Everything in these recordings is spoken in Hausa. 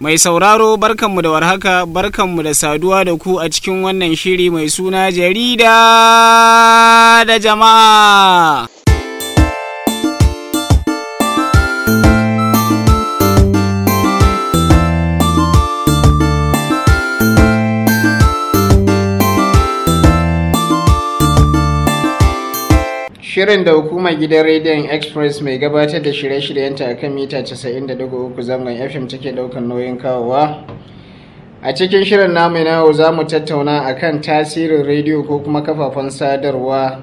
Mai sauraro barkanmu da warhaka barkanmu da saduwa da ku a cikin wannan shiri mai suna jarida da jama'a. Shirin da hukumar gidan rediyon Express mai gabatar da shirye-shiryenta a kan mita 90.3 zangon FM take daukan nauyin kawowa. A cikin shirin namu na yau za mu tattauna a kan tasirin rediyo ko kuma kafafen sadarwa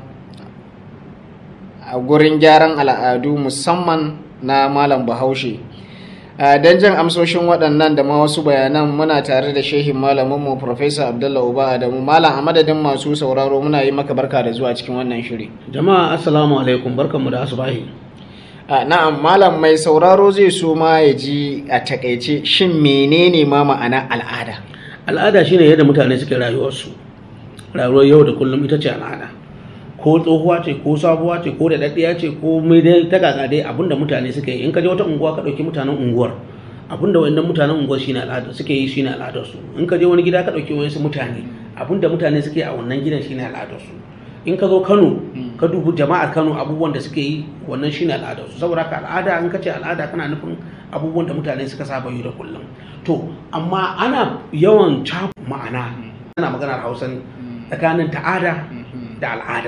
a gurin gyaran al'adu musamman na Malam Bahaushe. don jan amsoshin waɗannan da ma wasu bayanan muna tare da shehin malaminmu Profesa Abdullah Uba Adamu. Malam a madadin masu sauraro muna yi maka barka da zuwa cikin wannan shiri. Jama'a assalamu alaikum barkanmu da asubahi. na'am malam mai sauraro zai so ma ya ji a takaice shin menene ma ma'ana al'ada? Al'ada shine yadda mutane suke rayuwarsu. Rayuwar yau da kullum ita ce al'ada. ko tsohuwa ce ko sabuwa ce ko da daddiya ce ko mai dai ta gaga dai abinda mutane suke yi in ka je wata unguwa ka dauki mutanen unguwar abinda wayannan mutanen unguwar shine al'ada suke yi shine al'adar su in ka je wani gida ka dauki wayansu mutane abinda mutane suke a wannan gidan shine al'adar su in ka zo Kano ka dubi jama'ar Kano abubuwan da suke yi wannan shine al'adar su saboda ka al'ada in ka ce al'ada kana nufin abubuwan da mutane suka saba yi da kullum to amma ana yawan caku ma'ana ana maganar Hausa tsakanin ta'ada da al'ada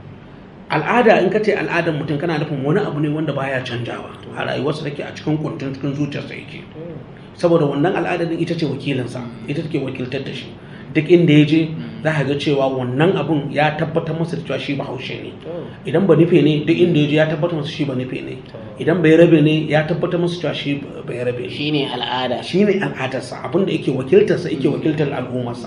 al'ada in ka ce al'adar mutum kana nufin wani abu ne wanda baya canjawa a rayuwarsa take a cikin kuntun cikin zuciyarsa yake saboda wannan al'adar din ita ce wakilinsa ita take wakiltar da shi duk inda ya je za ka ga cewa wannan abun ya tabbatar masa da cewa shi bahaushe ne idan ba nufe ne duk inda ya je ya tabbatar masa shi ba nufe ne idan bai rabe ne ya tabbatar masa cewa shi bai rabe shine al'ada shine al'adarsa abin da yake wakiltarsa yake wakiltar al'ummarsa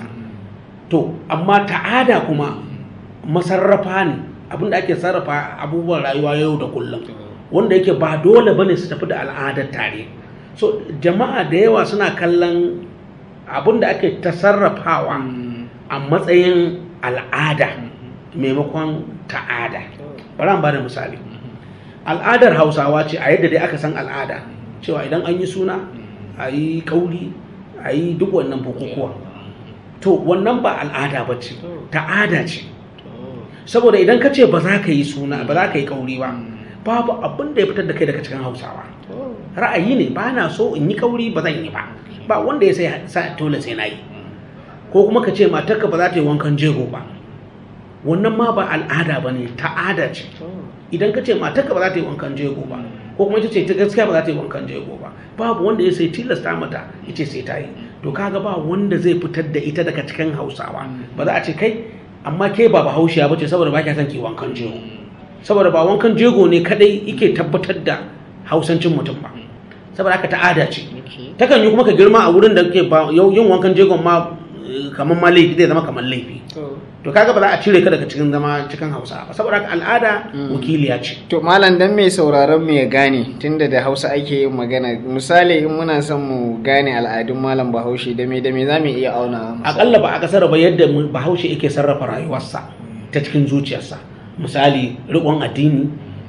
to amma ta'ada kuma masarrafa ne abinda ake sarrafa abubuwan rayuwa yau da kullum wanda yake ba dole bane su tafi da al'adar tare so jama'a da yawa suna kallon abinda ake ta sarrafawa a matsayin al'ada maimakon ta'ada bari an bada misali al'adar hausawa ce a yadda dai aka san al'ada cewa idan an yi suna a yi kauri a yi duk wannan bukukuwa to wannan ba al'ada ba ce ta'ada ce saboda idan ka ce ba za ka yi suna ba za ka yi kauri ba babu abin da ya fitar da kai daga cikin hausawa ra'ayi ne ba na so in yi kauri ba zan yi ba ba wanda ya sai sa dole sai na yi ko kuma ka ce matarka ba za ta yi wankan jego ba wannan ma ba al'ada ba ne ta'ada ce idan ka ce matarka ba za ta yi wankan jego ba ko kuma ita ce ta gaskiya ba za ta yi wankan jego ba babu wanda ya sai tilasta mata ita sai ta yi to kaga ba wanda zai fitar da ita daga cikin hausawa ba za a ce kai amma ke ba bahaushiya ba ce saboda ba kya son ki wankan jego saboda ba wankan jego ne kadai yake tabbatar da hausancin mutum ba saboda haka ta'ada ce takan yi kuma ka girma a wurin da ke yin wankan jegon ma kamar ma laifi zai zama kamar laifi to kaga ba za a cire ka daga cikin zama cikin hausa ba saboda haka al'ada wakiliya ce to malam dan mai sauraron mu ya gane tunda da hausa ake yin magana misali in muna son mu gane al'adun malam bahaushe da me da me za mu iya auna akalla ba a kasar ba yadda bahaushe yake sarrafa rayuwarsa ta cikin zuciyarsa misali riƙon addini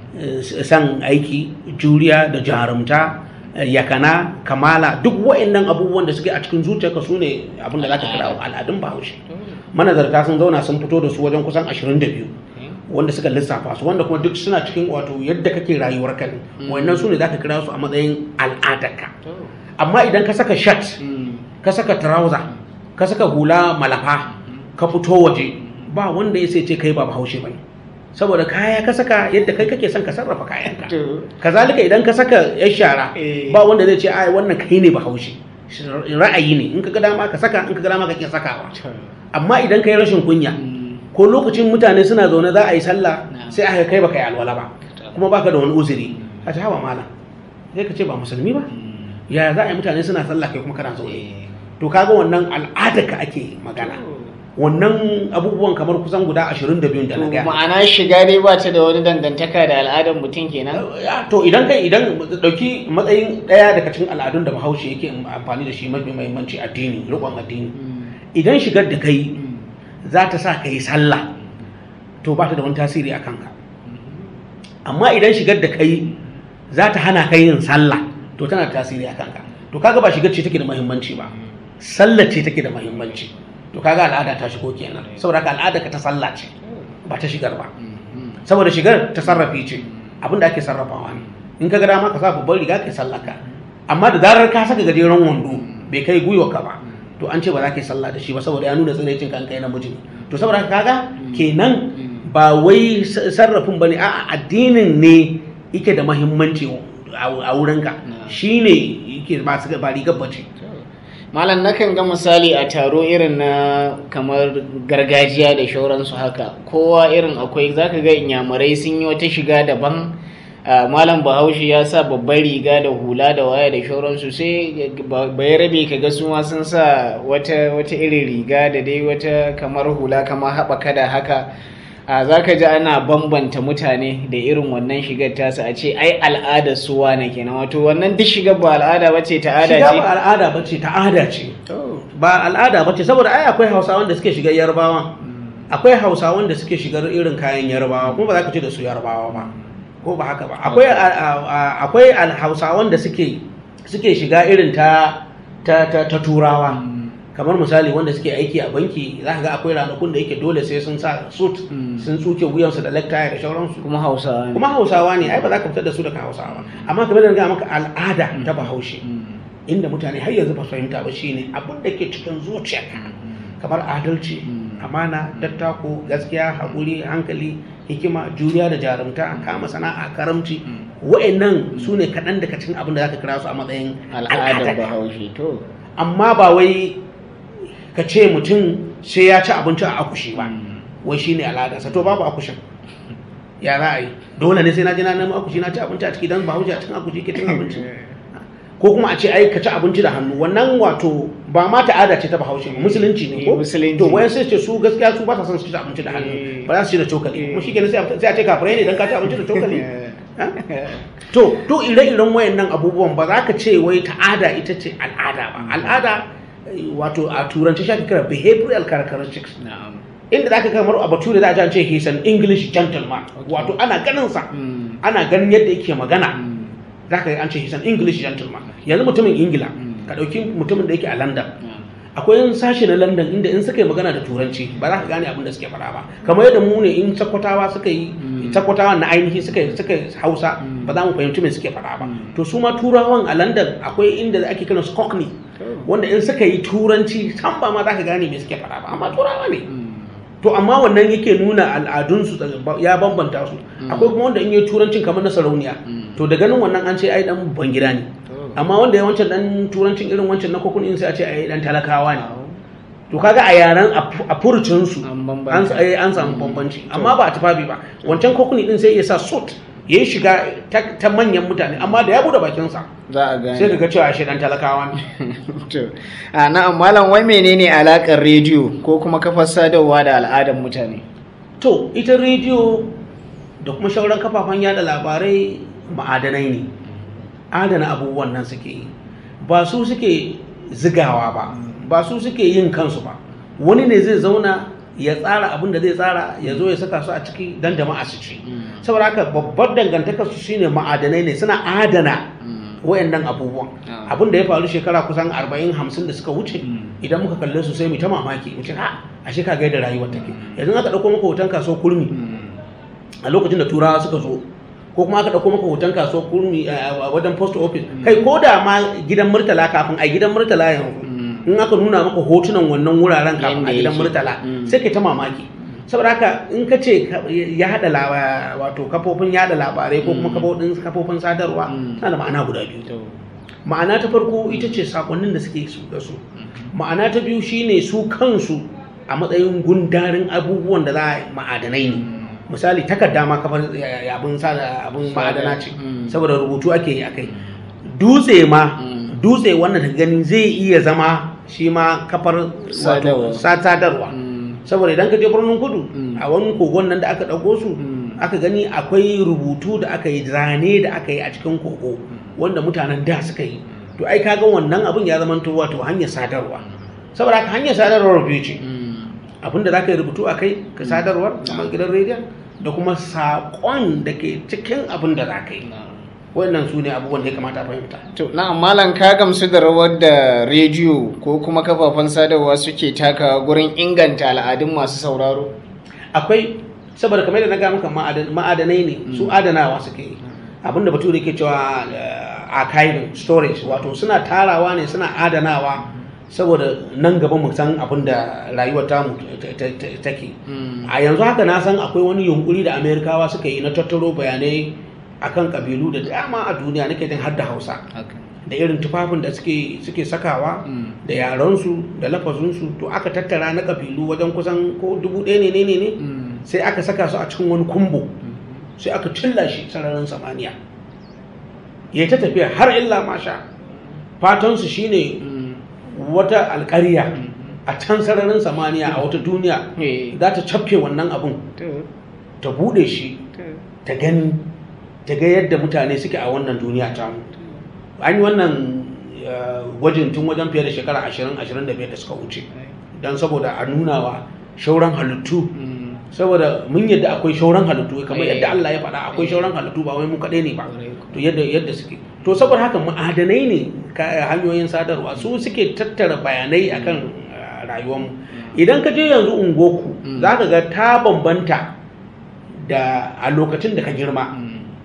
san aiki juriya da jarumta yakana kamala duk wa'annan abubuwan da suke a cikin zuciyarka su ne abin da za ka kira al'adun bahaushe manazarta sun zauna sun fito da su wajen kusan 22 wanda suka lissafa su wanda kuma duk suna cikin wato yadda kake rayuwar ka ne wannan su ne za ka kira su a matsayin al'adarka amma idan ka saka shat ka saka trouser ka saka hula malafa ka fito waje ba wanda ya sai ce kai ba bahaushe bane saboda kaya ka saka yadda kai kake son ka sarrafa kayanka kazalika idan ka saka yan shara ba wanda zai ce ai wannan kai ne bahaushe ra'ayi ne in ka ga dama ka saka in ka ga dama kake sakawa amma idan ka yi rashin kunya ko lokacin mutane suna zaune za a yi sallah sai aka kai baka yi alwala ba kuma baka da wani uzuri a ta hawa malam sai ka ce ba musulmi ba yaya za a yi mutane suna sallah kai kuma kana zaune to kaga wannan al'ada ka ake magana wannan abubuwan kamar kusan guda 22 da na gaya ma'ana shiga dai ba ta da wani dangantaka da al'adar mutum kenan to idan kai idan dauki matsayin daya daga cikin al'adun da bahaushe yake amfani da shi mafi muhimmanci addini rikon addini idan shigar da kai za ta sa ka yi sallah to ba ta da wani tasiri a kanka amma idan shigar da kai za ta hana ka yin sallah to tana da tasiri a kanka to kaga ba shigar ce take da muhimmanci ba sallar ce take da muhimmanci to kaga al'ada ta shigo kenan saboda haka al'ada ka ta sallah ce ba ta shigar ba saboda shigar ta sarrafi ce abin da ake sarrafawa ne in ka ga dama ka sa babban riga ka sallaka amma da zarar ka saka gajeren wando bai kai gwiwa ka ba to an ce ba za ka yi sallah da shi ba saboda ya nuna tsiraicin kan kai namiji ne to saboda haka kaga kenan ba wai sarrafin bane a'a addinin ne yake da muhimmanci a wurinka shine yake ba su ba rigar bace malam nakan ga misali a taro irin na kamar gargajiya da shauransu haka kowa irin akwai zaka ga inyamurai sun yi wata shiga daban Uh, malam bahaushe ya sa babbar riga da hula da waya da shauransu sai bai rabe ka ga su ma sun sa wata wata irin riga da dai wata kamar hula kamar haɓaka da haka a za ka ji ana bambanta mutane da irin wannan shigar tasa a ce ai al'ada su wane kenan wato wannan duk shigar ba al'ada ba ce ta'ada ce shiga ba al'ada ba ce ta'ada ce ba al'ada ba ce saboda ai akwai hausawan da suke shigar yarbawa akwai hausawan da suke shigar irin kayan yarbawa kuma ba za ka ce da su yarbawa ba ko ba haka ba akwai akwai hausawan da suke suke shiga irin ta ta ta, turawa kamar misali wanda suke aiki a banki za ka ga akwai ranakun da yake dole sai sun sa suit sun tsuke wuyansu da necktie da shauransu kuma hausawa ne kuma hausawa ne ai ba za ka fitar da su daga hausawa amma kamar da ga maka al'ada ta bahaushe inda mutane har yanzu ba su fahimta ba shine abin da ke cikin zuciya kamar adalci amana dattako gaskiya haƙuri hankali hikima juriya da jarumta kama sana'a karamci wa'annan su ne kaɗan daga cikin abin da za ka kira su a matsayin al'adar bahaushe to amma ba wai ka ce mutum sai ya ci abinci a akushi ba wai shine al'adarsa to babu akushin ya za a yi dole ne sai na ji na nemi akushi na ci abinci a ciki don bahaushe a cikin akushi ke cin abinci ko kuma a ce ai ka ci abinci da hannu wannan wato ba ma ta'ada ce ta bahaushe ba musulunci ne ko musulunci to wayan sai ce su gaskiya su ba sa son su ci abinci da hannu ba za su ci da cokali kuma shi kenan sai a ce kafirai ne dan ka ci abinci da cokali to to ire-iren wayannan abubuwan ba za ka ce wai ta'ada ita ce al'ada ba al'ada wato a turanci shi ake kira behavioral characteristics inda za ka kamar a bature za a ce he's an english gentleman wato ana ganin sa ana ganin yadda yake magana za ka an ce he's an english gentleman yanzu mutumin ingila ka ɗauki mutumin da yake a london akwai yin sashi na london inda in suka yi magana da turanci ba za ka gane abin da suke faɗa ba kamar yadda mu ne in sakwatawa suka yi sakwatawa na ainihi suka yi suka hausa ba za mu fahimci me suke faɗa ba to su ma turawan a london akwai inda ake kiran su cockney wanda in suka yi turanci san ba ma za ka gane me suke faɗa ba amma turawa ne to amma wannan yake nuna al'adunsu ya bambanta su akwai kuma wanda in yi turancin kamar na sarauniya to da ganin wannan an ce ai dan ban gida ne amma wanda ya wancan dan turancin irin wancan na kokun in sai a ce ai dan talakawa ne to kaga a yaran a furucin su an samu bambanci amma ba a tufafi ba wancan kokuni din sai ya sa suit ya yi shiga ta manyan mutane amma da ya bude bakinsa za a gane sai ka ga cewa shi dan talakawa ne to a na'am malam wai menene alakar rediyo ko kuma kafar sadarwa da al'adar mutane to ita rediyo da kuma shauran kafafen yada labarai ma'adanai ne adana abubuwan nan suke yi ba su suke zigawa ba ba su suke yin kansu ba wani ne zai zauna ya tsara abin da zai tsara ya zo ya saka su a ciki don jama'a su ci saboda haka babbar dangantakar su shine ma'adanai ne suna adana wayannan abubuwan abin da ya faru shekara kusan 40 50 da suka wuce idan muka kalle su sai mu ta mamaki mu ce ha ashe ka ga yadda rayuwar take yanzu aka dauko maka hoton kaso kurmi a lokacin da turawa suka zo ko kuma aka dauko maka hoton kaso kurmi a wajen post office kai ko da ma gidan murtala kafin a gidan murtala yanzu in aka nuna maka hotunan wannan wuraren kafin a gidan murtala sai kai ta mamaki saboda haka in ka ce ya haɗa wato kafofin yada labarai ko kuma kafofin sadarwa tana da ma'ana guda biyu ma'ana ta farko ita ce sakonnin da suke su da su ma'ana ta biyu shine su kansu a matsayin gundarin abubuwan da za a ma'adanai ne misali takarda ma kafar abin abin ma'adana ce saboda rubutu ake yi akai dutse ma dutse wannan ta gani zai iya zama shi ma kafar sadarwa saboda idan ka je birnin kudu a wani kogon nan da aka ɗauko su aka gani akwai rubutu da aka yi zane da aka yi a cikin kogo wanda mutanen da suka yi to ai kaga wannan abin ya zama wato hanyar sadarwa saboda haka hanyar sadarwar biyu ce abin da za ka yi rubutu a kai ka sadarwar kamar gidan rediyon da kuma saƙon da ke cikin abin da za ka yi wannan su ne abubuwan da ya kamata a fahimta To, na'am malam ka gamsu da rawar da rediyo ko kuma kafafen sadarwa suke takawa gurin inganta al'adun masu sauraro? akwai saboda kamar da na ga maka ma'adan- ma'adanai ne su adanawa suke yi abinda bature ke cewa uh, archiving storage wato suna tarawa ne suna adanawa saboda nan gaba mu san abin da rayuwar tamu ta- ta- ta- take a yanzu haka na san akwai wani yunkuri da amerikawa suka yi na tattaro bayanai akan kabilu da dama a duniya nake jin har da hausa da irin tufafin da suke suke sakawa da yarensu da lafazinsu to aka tattara na kabilu wajen kusan ko dubu ɗaya ne ne ne ne sai aka saka su a cikin wani kumbo sai aka cilla shi sararin samaniya ya ta tafiya har illa masha fatansu shine wata alƙarya a can sararin samaniya a wata duniya za ta cafke wannan abun ta bude shi ta gani ta ga yadda mutane suke a wannan duniya tamu an yi wannan uh, gwajin tun wajen fiye da shekara 20-25 da suka wuce don saboda a nuna wa shauran halittu saboda mun yadda akwai shauran halittu kamar yadda Allah ya faɗa akwai shauran halittu ba wai mu kaɗai ne ba to yadda yadda suke to saboda haka ma'adanai ne ka- hanyoyin sadarwa su suke tattara bayanai akan uh, rayuwarmu idan ka je yanzu ungoku za ka ga ta bambanta da a lokacin da ka girma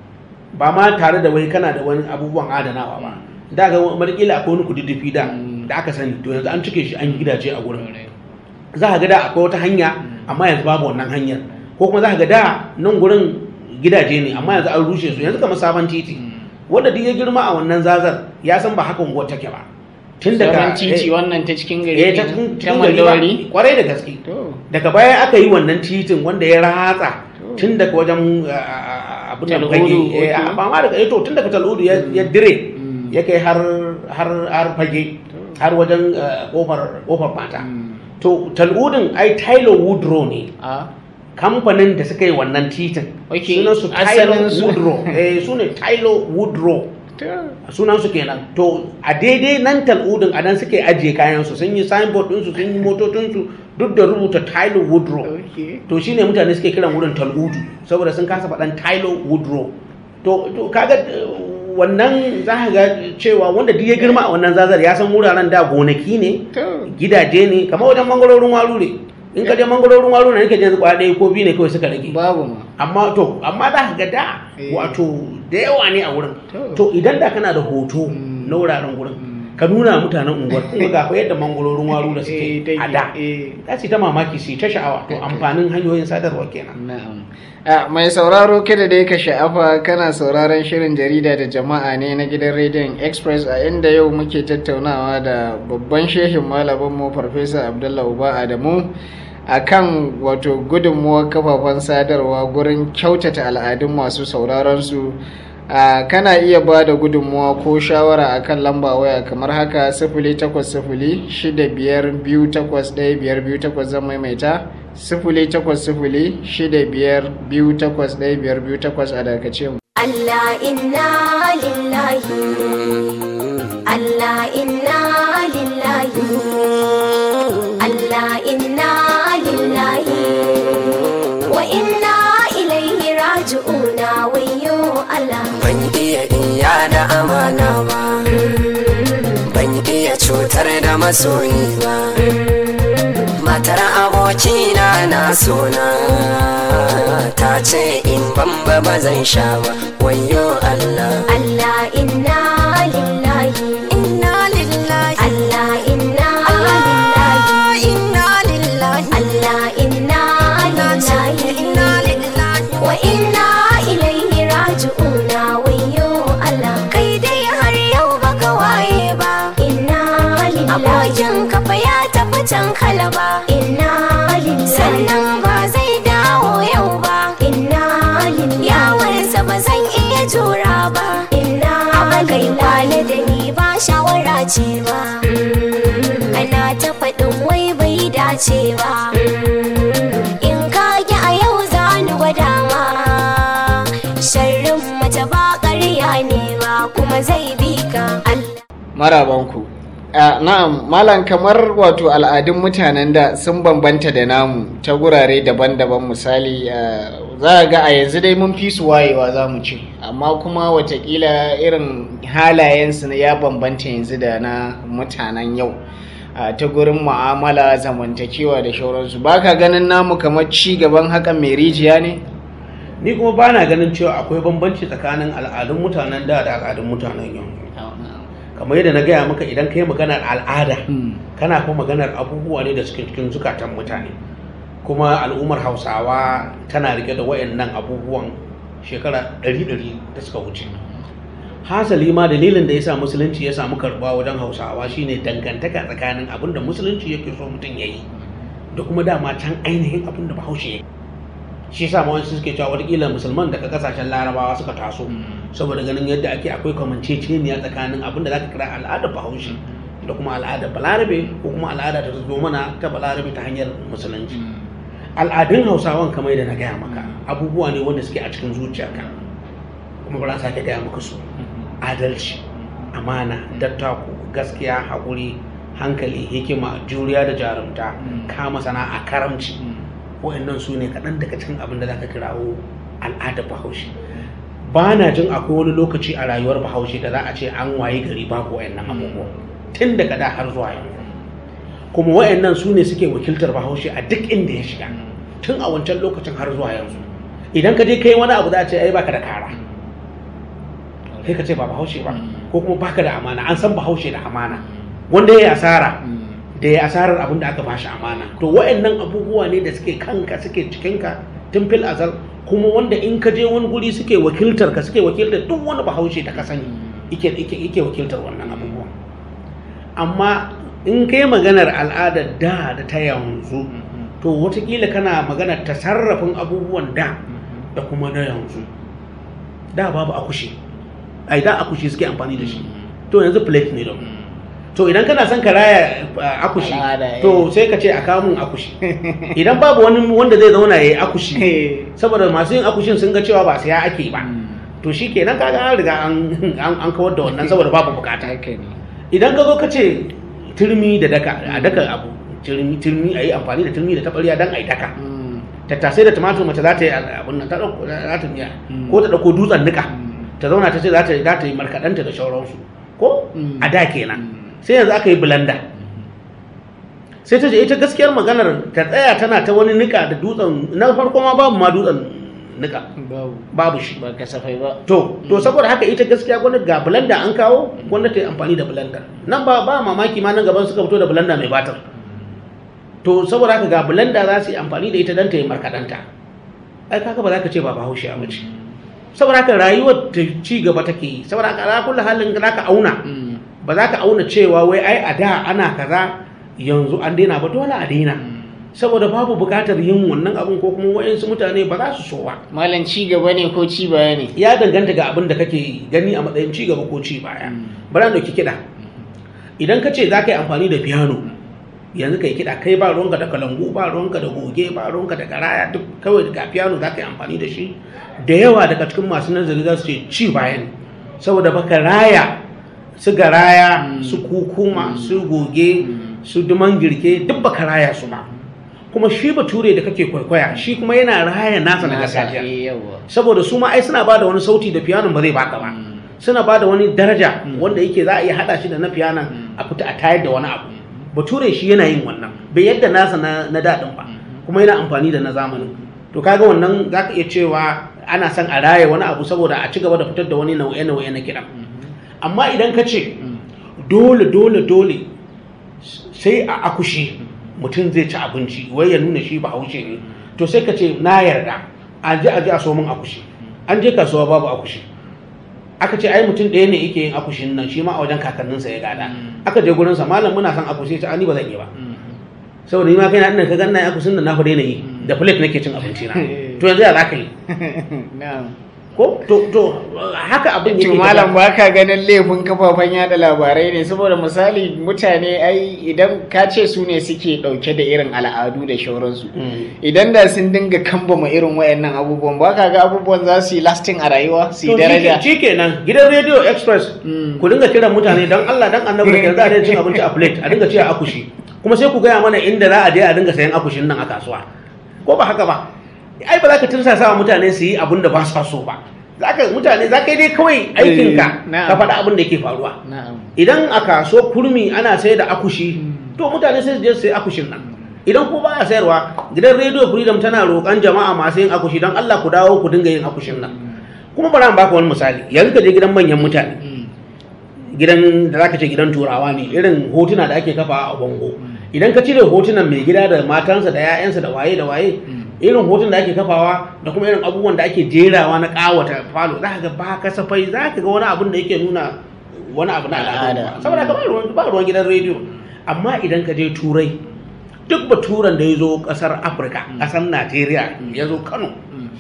ba ma tare da wai kana da wani abubuwan adanawa ba da ga madakila akwai wani kududdufi da da aka sani to yanzu an cike shi an yi gidaje a gurin za ka ga da akwai wata hanya amma yanzu babu wannan hanyar ko kuma za ka ga da nan gurin gidaje ne amma yanzu an rushe su yanzu kamar sabon titi wanda duk ya girma a wannan zazar ya san ba haka unguwar take ba tun Sauran daga titi eh, wannan ta cikin gari eh, ta kenan, cikin ta cikin gari ba, mandawari. kwarai da gaske To, daga baya aka yi wannan titin wanda ya ratsa tun daga wajen uh, abin da Tal'udu, fage eh, okay. ba ma daga eh, to tun daga tal'udu ya ya dire Mm. ya kai har har har fage har wajen uh, kofar kofar mata to tal'udin ai Tyler Woodrow ne a kamfanin da suka yi wannan titin Okay, sunan su Tyler asalin su. Woodrow eh su ne Tyler Woodrow to, sunan su kenan to a daidai nan tal'udin a nan suke ajiye kayan su sun yi signboard ɗinsu sun yi motocinsu duk da rubuta Tyler Woodrow okay. to shine mutane suke kiran wurin tal'udu saboda sun kasa faɗan Tyler Woodrow to to kaga uh, wannan za ka ga cewa wanda duk ya girma a wannan zazar ya san wuraren da gonaki ne To, gidaje ne kamar wajen mangarorin waru ne in ka je mangarorin waru ne nake jin kwaya ɗaya ko biyu ne kawai suka rage babu ma. amma to amma za ka ga da Eh. wato da yawa ne a wurin To. to idan da kana da hoto na wuraren wurin ka nuna mutanen unguwar kuma ga fa yadda mangarorin waru da Eh, suke take, a da eh. za su yi ta mamaki su yi ta sha'awa to amfanin hanyoyin sadarwa kenan Na'am. A, mai sauraro kada dai ka sha'afa kana sauraron shirin jarida da jama'a ne na gidan rediyon Express a inda yau muke tattaunawa da babban shehin malaminmu Farfesa Abdullah Uba Adamu a kan wato gudunmuwar kafafen sadarwa gurin kyautata al'adun masu sauraron su. a kana iya ba da gudunmuwa ko shawara akan lamba waya kamar haka sifili takwas sifili shida biyar biyu takwas ɗaya biyar biyu takwas zan maimaita sifili takwas sifili shida biyar biyu takwas ɗaya biyar biyu takwas a dakace mu. Allah inna lillahi Allah inna lillahi Allah inna lillahi wa inna ilaihi raji'una wayyo Allah ban iya iya da amana ba ban iya cutar da masoyi ba matar abokina na sona ta ce in bamba ba zan sha ba wayo Allah Allah inna lillahi inna lillahi Allah inna lillahi inna lillahi Allah inna lillahi wa inna ilaihi raji'una wayyo Allah kai dai har yau baka waye ba inna lillahi abokin kafa ya tafi can kalaba inna lillahi sannan ba zai dawo yau ba inna lillahi yawansa ba zan iya jura ba inna kai lillahi kwana da ni ba shawara ce ba ana ta faɗin wai bai dace ba in ka ki a yau za ni gwada ma sharrin mace ba ƙarya ne ba kuma zai bi ka Allah marabanku a na'am malam kamar wato al'adun mutanen da sun bambanta da namu ta gurare daban-daban misali a za ga a yanzu dai mun fi su wayewa za mu ce amma kuma watakila irin halayensu na ya bambanta yanzu da na mutanen yau a ta gurin mu'amala zamantakewa da shauransu ba ka ganin namu kamar ci gaban hakan mai rijiya ne ni kuma ba na ganin cewa akwai bambanci tsakanin al'adun mutanen da da al'adun mutanen yau kamar yadda na gaya maka idan ka yi maganar al'ada kana kuma maganar abubuwa ne da suke cikin zukatan mutane kuma al'ummar hausawa tana rike da wayannan abubuwan shekara ɗari-ɗari da suka wuce hasali ma dalilin da ya sa musulunci ya samu karɓa wajen hausawa shine dangantaka tsakanin abin da musulunci yake so mutum ya yi da kuma dama can ainihin abin da bahaushe ya yi shi yasa ma wasu suke cewa watakila musulman daga kasashen larabawa suka taso saboda ganin yadda ake akwai kamanceceniya tsakanin abin da zaka kira al'adar bahaushe da kuma al'adar balarabe ko kuma al'ada ta zo mana ta balarabe ta hanyar musulunci al'adun hausawan kamar da na gaya maka abubuwa ne wanda suke a cikin zuciyarka kuma ba za sake gaya maka su adalci amana dattako gaskiya haƙuri hankali hikima juriya da jarumta kama sana'a karamci wa'annan su ne kaɗan daga cikin abin da za ka kirawo al'adar bahaushe ba na jin akwai wani lokaci a rayuwar bahaushe da za a ce an waye gari babu wa'annan abubuwa tun daga da har zuwa yanzu kuma wa'annan su ne suke wakiltar bahaushe a duk inda ya shiga tun a wancan lokacin har zuwa yanzu idan ka je kai wani abu za a ce ai baka da kara kai ka ce ba bahaushe ba ko kuma baka da amana an san bahaushe da amana wanda ya yi asara da ya asarar abin da aka bashi amana to wa'annan abubuwa ne da suke kanka suke cikinka tun fil azal kuma wanda in ka je wani guri suke wakiltar ka suke wakiltar duk wani bahaushe da ka sani yake yake wakiltar wannan abubuwa amma in kai maganar al'adar da da ta yanzu to watakila kana maganar tasarrafin abubuwan da da kuma na yanzu da babu akushi ai da akushi suke amfani da shi to yanzu plate ne da to idan kana son ka raya uh, akushi Al'ada, eh. to sai ka ce a kawo mun akushi idan babu wani wanda zai zauna ya yi akushi saboda masu yin akushin sun ga cewa ba saya ake ba to shi kenan kaga an riga an an an kawar da wannan saboda babu bukata haka ne idan ka zo ka ce turmi da daka a daka abu turmi turmi a yi amfani da turmi da taɓarya don a yi daka tattasai da tumatur mace za ta yi abun nan ta ɗauko za ta miya ko ta ɗauko dutsen nika ta zauna ta ce za ta za ta yi markaɗanta da shauransu ko a da kenan sai yanzu aka yi blender sai ta ce ita gaskiyar maganar ta tsaya tana ta wani nika da dutsen na farko ma babu ma dutsen nika babu babu shi ba kasafai ba to to saboda haka ita gaskiya gwamnati ga blender an kawo gwamnati ta yi amfani da blender nan ba ba mamaki ma nan gaban suka fito da blender mai batar to saboda haka ga blender za su yi amfani da ita don ta yi markaɗanta ai kaga ba za ka ce ba bahaushe a mace saboda haka rayuwar ta ci gaba take yi saboda haka ala kullu halin za ka auna ba za ka auna cewa wai ai a da ana kaza yanzu an daina ba dole a daina saboda babu buƙatar yin wannan abin ko kuma wa'insu mutane ba za su so ba malam ci gaba ne ko ci baya ne ya danganta ga abin da kake gani a matsayin ci gaba ko ci baya bari da ki kiɗa idan ka ce za ka yi amfani da piano yanzu ka yi kiɗa kai ba ruwanka da kalangu ba ruwanka da goge ba ruwanka da garaya duk kawai ga piano za ka yi amfani da shi da yawa daga cikin masu nazari za su ce ci baya ne saboda baka raya su garaya su kukuma su goge su duman girke duk baka raya su ba kuma shi bature da kake kwaikwaya shi kuma yana raya nasa na gargajiya eh, yawa saboda su ma ai suna bada wani sauti da piyanon ba zai baka ba suna bada wani daraja wanda yake za a iya hada shi da na piyanon a fita a tayar da wani abu bature shi yana yin wannan bai yadda nasa na, na daɗin ba kuma yana amfani da na zamanin to kaga wannan za ka iya cewa ana son a raya wani abu saboda a ci gaba da fitar da wani nau'e-nau'e na kiɗan amma idan ka ce dole dole dole sai a akushi mutum zai ci abinci wai ya nuna shi ba haushe ne to sai ka ce na yarda a je a je a so min akushi an je kasuwa babu akushi aka ce ai mutum ɗaya ne yake yin akushin nan shi ma a wajen kakanninsa ya gada aka je gurinsa malam muna son akushi ta ani ba zan yi ba saboda ni ma kai na ina ka ganna akushin nan na fa daina yi da plate nake cin abinci na to yanzu ya za ka yi na'am ko to to haka abin to yake malam ba ka ganin laifin kafafen yada labarai ne saboda misali mutane ai idan ka ce su ne suke dauke da irin al'adu da shauransu Mm. idan da sun dinga kambama irin wayannan abubuwan ba ka ga abubuwan za su yi lasting a rayuwa su yi To daraja shi kenan gidan radio express Mm. ku dinga kiran mutane don Allah dan annabi da za a daina cin abinci a plate a dinga ci a akushi kuma sai ku gaya mana inda za a je a dinga sayan akushin nan a kasuwa ko ba haka ba ai ba za ka tursasa wa mutane su yi abin da ba sa so ba zaka mutane za ka yi dai kawai aikinka na'am. ka faɗa abin da yake faruwa na'am idan a kaso kurmi ana sai da akushi to mutane sai su je su sai akushin nan idan ko ba a sayarwa gidan radio freedom tana roƙon jama'a masu yin akushi don Allah ku dawo ku dinga yin akushin nan kuma bari an baka wani misali yanzu ka je gidan manyan mutane gidan da zaka ce gidan turawa ne irin hotuna da ake kafa a bango idan ka cire hotunan mai gida da matansa da 'ya'yansa da waye da waye irin hotunan da ake kafawa da kuma irin abubuwan da ake jerawa na kawata falo za ka ga ba kasafai za ka ga wani abin da yake nuna wani abu na al'ada Al'ada. ba. saboda ka ba ruwan ba ruwan gidan rediyo amma idan ka je turai duk baturan da ya zo kasar afirka kasar najeriya ya zo kano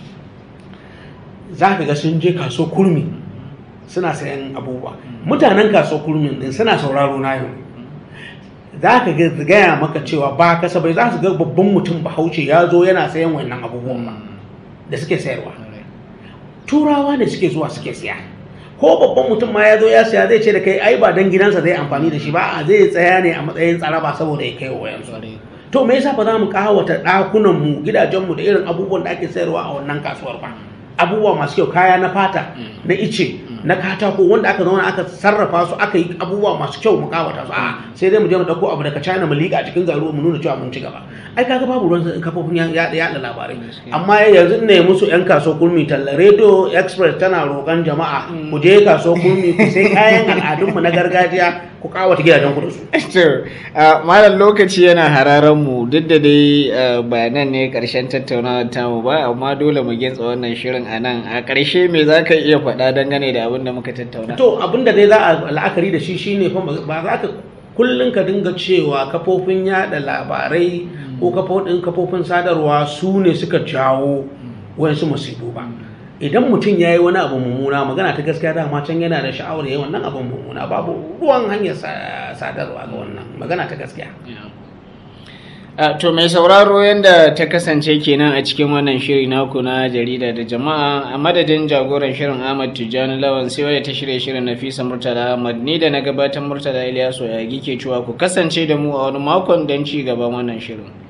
za ka ga sun je kaso kurmi suna sayan abubuwa mutanen kaso kurmin din suna sauraro na yau za ka ga- gaya maka cewa ba kasa bai za su ga babban mutum bahaushe ya zo yana sayan wannan abubuwan ba da suke sayarwa turawa ne suke zuwa suke siya ko babban mutum ma ya zo ya siya zai ce da kai ai ba dan gidansa zai amfani da shi ba a zai tsaya ne a matsayin tsaraba saboda ya kai wa wayansu to me yasa ba za mu kawata ɗakunan mu gidajen mu da irin abubuwan da ake sayarwa a wannan kasuwar ba abubuwa masu kyau kaya na fata na ice na katako wanda aka zauna aka sarrafa su aka yi abubuwa masu kyau mu kawata su a sai dai mu je mu dauko abu daga China mu liƙa a cikin garuwa mu nuna cewa mun ci gaba ai kaga babu ruwan kafofin yaɗa yaɗa labarai amma yanzu ne musu yan kaso kulmi talla radio express tana roƙon jama'a ku je kaso kulmi ku sai kayan al'adunmu na gargajiya ku kawata gidajen ku da su to a, malam lokaci yana hararen mu duk da dai a, ba nan ne karshen tattaunawar tamu ba amma dole mu gintsa wannan shirin a nan a ƙarshe me za ka iya faɗa dangane da abin da muka tattauna to abinda dai za a la'akari da shi shine fa ba za ka kullum ka dinga cewa kafofin yada labarai ko kafofin kafofin sadarwa su ne suka jawo wayansu musibu ba idan mutum ya yi wani abu mummuna magana ta gaskiya dama can yana da sha'awar ya yi wannan abin mummuna babu ruwan hanyar sa- sadarwa ga wannan magana ta gaskiya A, to mai sauraro yadda ta kasance kenan a cikin wannan shiri naku na jarida da jama'a a madadin jagoran shirin Ahmad Tijjani Lawan sai wadda ta shirya shirin Nafisa Murtala Ahmad ni da na gabatar Murtala Ilyasu ya ke cewa ku kasance da mu a wani makon don ci gaban wannan shirin.